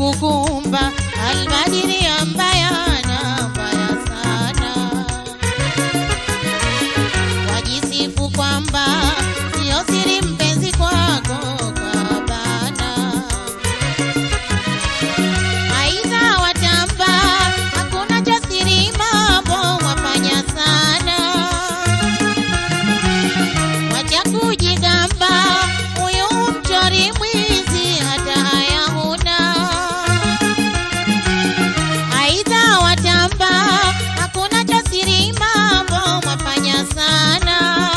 kukumba albadiri mbaya na mbaya sana wajisifu kwamba sio siri mpenzi kwako kabana aidha watamba hakuna cha siri mambo wafanya sana wacha kujigamba huyu mchori mwizi hata haya huna aidha watamba hakuna cha siri mambo mwafanya sana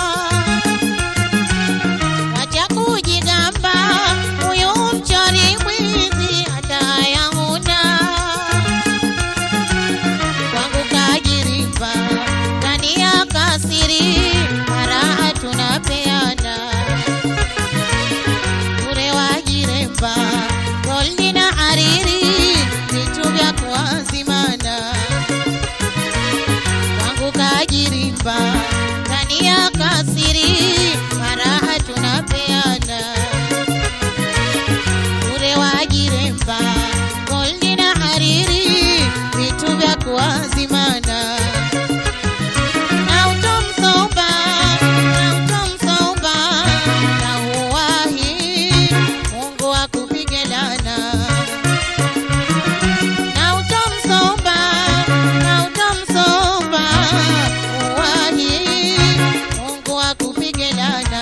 wacha kujigamba huyu mchori mwizi hata haya huna kwangu kajirimba ndani ya kasiri mara tunapeana bure wajiremba goldi na hariri vitu vya kuazimana kwangu kajirimba ndani ya kasiri mara tunapeana bure wajiremba goldi na hariri vitu vya kuazimana na utomsomba na utomsomba na uwahi Mungu akupige lana na utomsomba na utomsomba uwahi Mungu akupige lana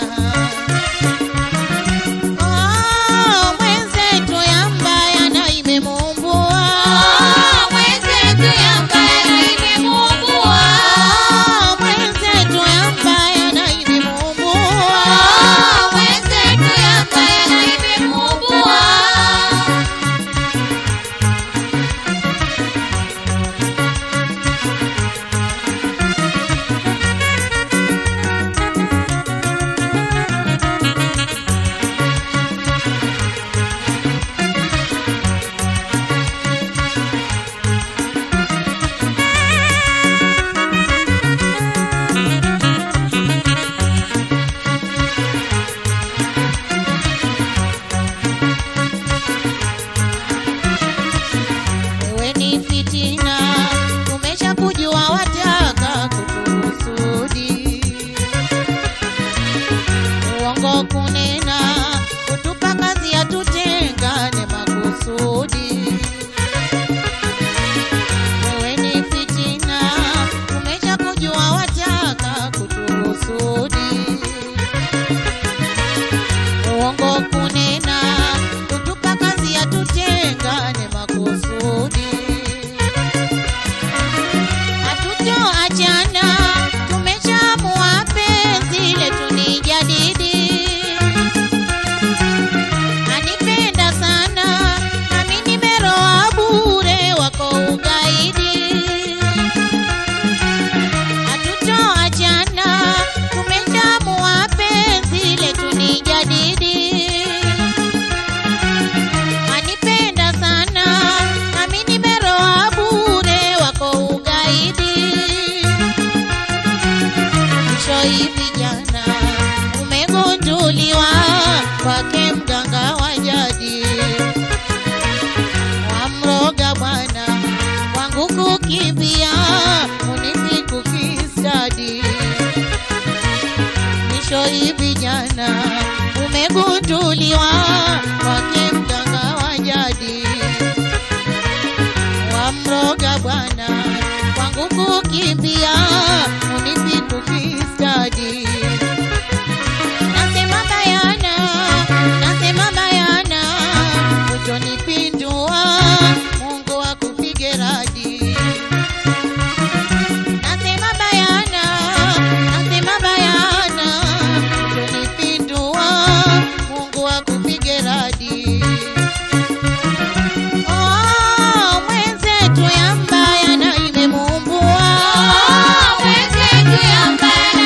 Oh, mwenzetu yambaya na imemumbua mwenzetu yambaya na imemumbua mwenzetu yambaya na imemumbua mwenzetu yambaya na imemumbua wewe ni fitina, tumesha kujua wataka kutuhusudi. Uongo kunena, kutupa kazi ya tutengane makusudi. Wewe ni fitina, tumesha kujua wataka kutuhusudi uongo kunena kutupa kazi ya tutengane makusudi hatutoachana tumeshamua penzi letu ni jadidi anipenda sana nami nimeroa bure wako ugaidi hatutoachana tumeshamua penzi letu ni jadidi anipenda sana nami nimeroa bure wako ugaidi mwisho hivi jana umegunduliwa kwake mganga wa jadi wamroga bwana wangu kukimbia unisi kukistadi mwisho hivi jana umegunduliwa kwake mganga wa jadi wamroga bwana wangu kukimbia unisi kukistadi nasema bayana nasema bayana utonipindua mungu akupige radi nasema bayana nasema bayana utonipindua mungu akupige radi Oh, mwenzetu yambaya na imemumbua mwenzetu yambaya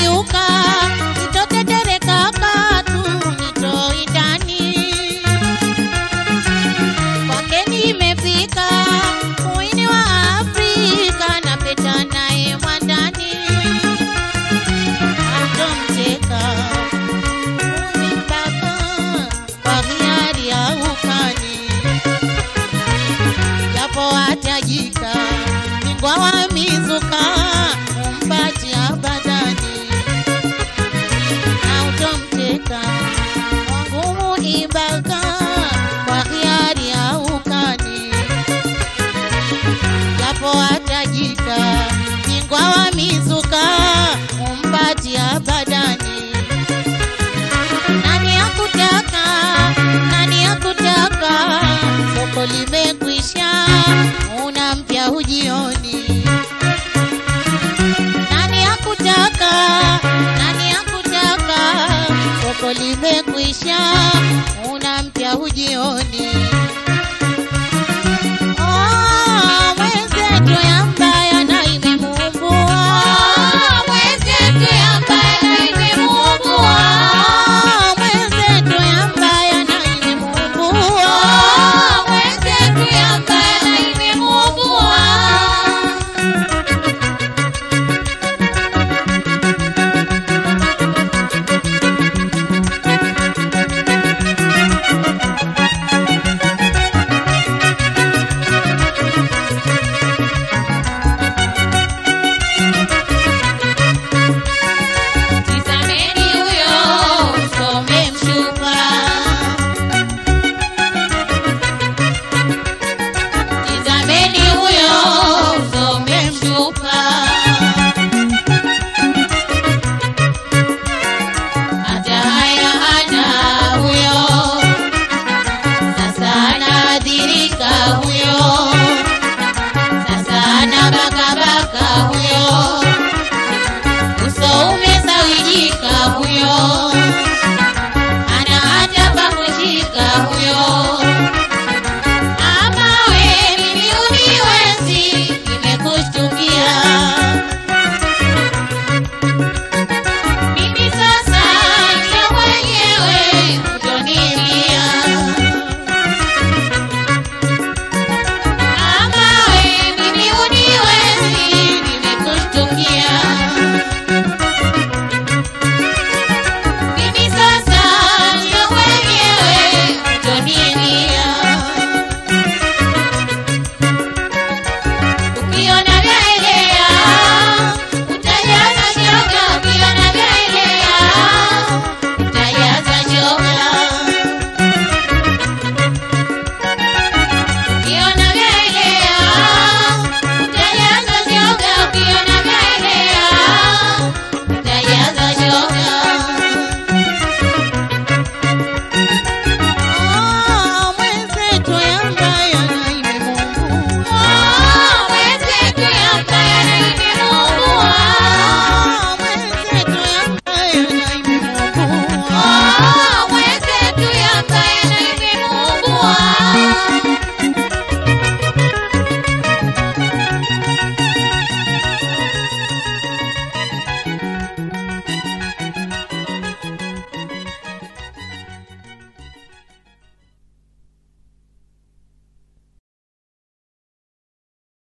sitayuka, sitotetereka katu, nitoi ndani kwake nimefika, muini wa Afrika, napeta naye mwandani, atomteka mpaka kwa hiari ya ukani, japo atajika bingwa wa mizuka, umpatia badani na utomteka wangu muibaka kwa hiari ya ukani, japo atajika bingwa wa mizuka, umpatia badani nani akutaka, nani akutaka, soko limekwisha, una mpya ujioni. Nani akutaka, nani akutaka, soko limekwisha, una mpya ujioni.